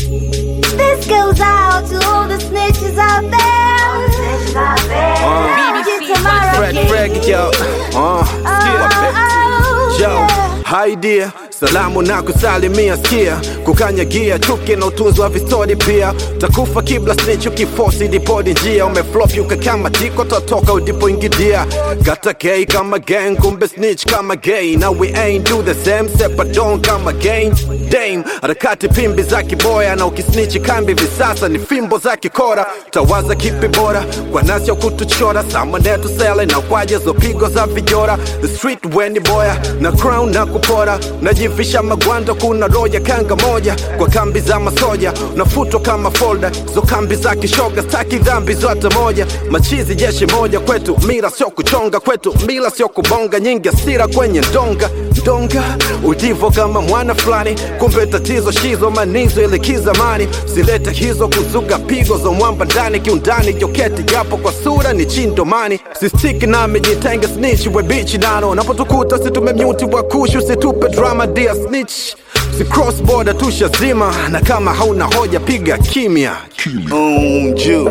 This goes out to all the snitches out there. Snitches out there. Fred Fred, yo. Uh, Oh, Yo, yeah. hi dear, salamu na kusalimia skia, kukanyagia chuki na utunzi wa vistori pia, takufa kibla snitch ukifosi dipodi njia, umeflop yuka kama tiko totoka udipoingidia, gata gay kama gang, kumbe snitch kama gay, now we ain't do the same, sepadon kama gang, dame, harakati pimbi za kiboya, na ukisnichi kambi visasa ni fimbo za kikora, tawaza kipi bora, kwa nasi ya kutuchora, samanetu sele na kwaje zo pigo za vijora, the street weni boya, na crown na kupora, najifisha magwanda, kuna roja kanga moja, kwa kambi za masoja, nafutwa kama folder, zo kambi za kishoga, staki dhambi zote moja, machizi jeshi moja kwetu, mira sio kuchonga kwetu, mila sio kubonga, nyingi asira kwenye ndonga ndonga, udivo kama mwana fulani, kumbe tatizo shizo manizo ile kizamani, silete hizo kuzuga pigo za mwamba ndani kiundani, joketi japo kwa sura ni chindomani, sistiki nami jitenge snitch we bichi nano, napotukuta situmemyuti wa kushu, situpe drama dia snitch si cross border tushazima, na kama hauna hoja piga kimya. Mm, juu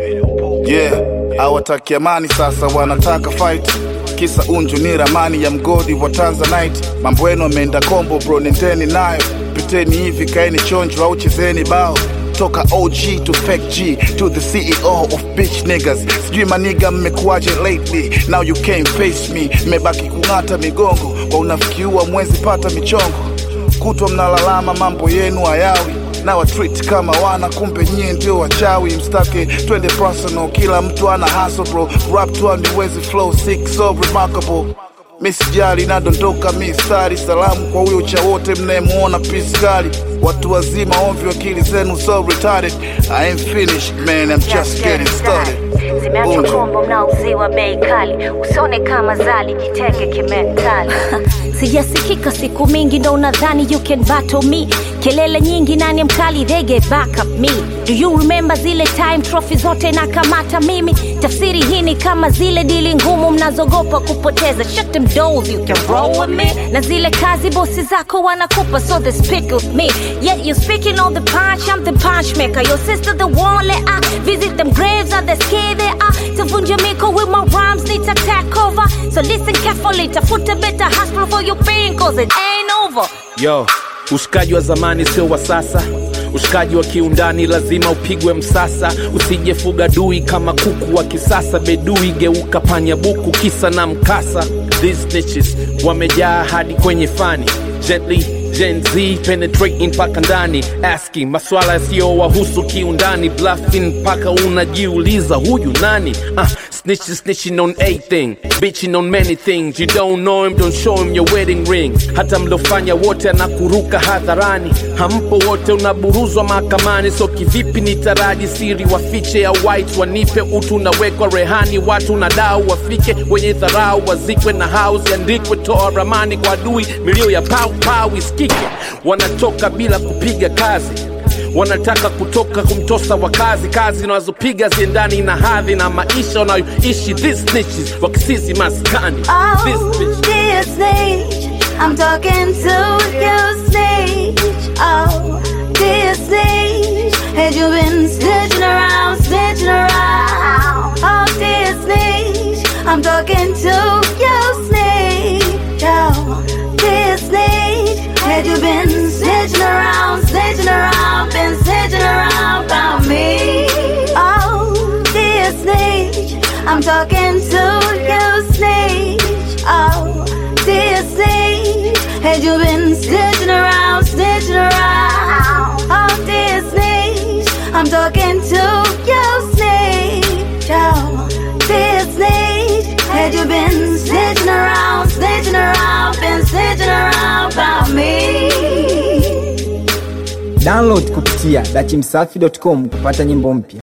yeah, hawataki amani sasa, wanataka fight. Kisa unju ni ramani ya mgodi wa Tanzanite. Mambo yenu ameenda kombo bro, nendeni nayo, piteni hivi, kaeni chonjo au chezeni bao toka OG to fake G to the CEO of bitch niggas. Sijui maniga mmekuwaje lately, now you can't face me. Mmebaki kung'ata migongo kwa unafiki wa mwezi pata michongo kutwa mnalalama mambo yenu hayawi na watreat kama wana kumbe nyie ndio wachawi mstake twende personal kila mtu ana hustle bro rap tu aniwezi flow sick so remarkable misijali nadondoka mistari salamu kwa huyo cha wote mnayemuona piskali watu wazima ovyo akili zenu so retarded I ain't finished man I'm just getting started zimeachwa Unju. kombo mnaouziwa bei kali usione kama zali jitenge kimentali sijasikika siku mingi ndo unadhani you can battle me kelele nyingi nani mkali they get back up me do you remember zile time trophy zote na kamata mimi tafsiri hii ni kama zile dili ngumu mnazogopa kupoteza shut them doors you can roll with me na zile kazi bosi zako wanakupa so they speak with me yet you speaking on the punch I'm the punch maker your sister the one let I visit them graves are the scared they are tavunja miko with my rhymes need to take over so listen carefully tafuta better hospital for your pain cause it ain't over Yo, ushikaji wa zamani sio wa sasa. Ushikaji wa kiundani lazima upigwe msasa, usijefuga dui kama kuku wa kisasa. Bedui geuka panya buku, kisa na mkasa. These snitches wamejaa hadi kwenye fani gently Gen Z penetrating mpaka ndani asking maswala yasiyowahusu kiundani bluffing mpaka unajiuliza huyu nani uh, snitching snitching on a thing bitching on many things you don't know him don't show him your wedding ring hata mliofanya wote anakuruka hadharani hampo wote unaburuzwa mahakamani so kivipi ni taraji siri wafiche ya white wanipe utu unawekwa rehani watu na dau wafike wenye dharau wazikwe na house yandikwe toa ramani kwa adui milio ya pau pau isikike wanatoka bila kupiga kazi wanataka kutoka kumtosa wakazi kazi wanazopiga ziendani na hadhi na maisha wanayoishi these snitches wakisizi maskani This Oh, bitch. dear snitch, I'm talking to you, snitch. Oh, dear snitch, had you been snitching around, snitching around? Oh, dear snitch, I'm talking to you, snitch. Oh, dear snitch, had you been snitching around, snitching around, been snitching around about me? Oh, dear snitch, I'm talking to you, snitch. Oh, dear snitch, had you been snitching around, snitching around? Oh, dear snitch, I'm talking to you, snitch. Oh, dear snitch, had you been snitching around, snitching around, been snitching around about me? Download kupitia dachimsafi.com kupata nyimbo mpya.